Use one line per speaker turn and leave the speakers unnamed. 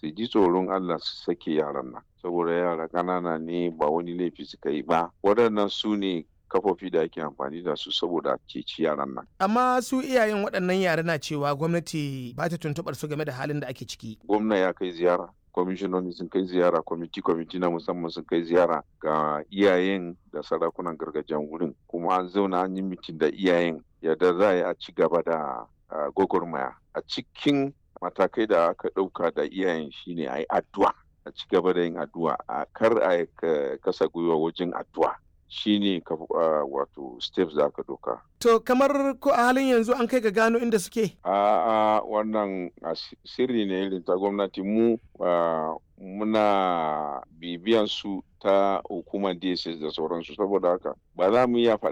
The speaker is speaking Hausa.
su ji tsoron Allah su sake yaran nan saboda yara ƙanana ne ba wani laifi suka yi ba waɗannan su ne kafofi da ake amfani da su saboda ceci yaran nan.
Amma su iyayen waɗannan yara na cewa gwamnati ba ta tuntuɓar su game da halin da ake ciki.
Gwamna ya kai ziyara, kwamishinoni sun kai ziyara, kwamiti kwamiti na musamman sun kai ziyara ga iyayen da sarakunan gargajiyan wurin. Kuma an zauna an yi mitin da iyayen yadda za a yi a ci gaba da gwagwarmaya. A cikin matakai da aka ɗauka da iyayen shine a yi addu'a. A ci gaba da yin addu'a, a kar a kasa gwiwa wajen addu'a. shine ka uh, wato steps da aka doka.
To kamar ko a halin yanzu an kai ga gano inda suke?
A uh, wannan uh, sirri ne irin ta gwamnati mu muna bibiyan su ta hukumar DSS da sauransu saboda haka ba za mu iya faɗa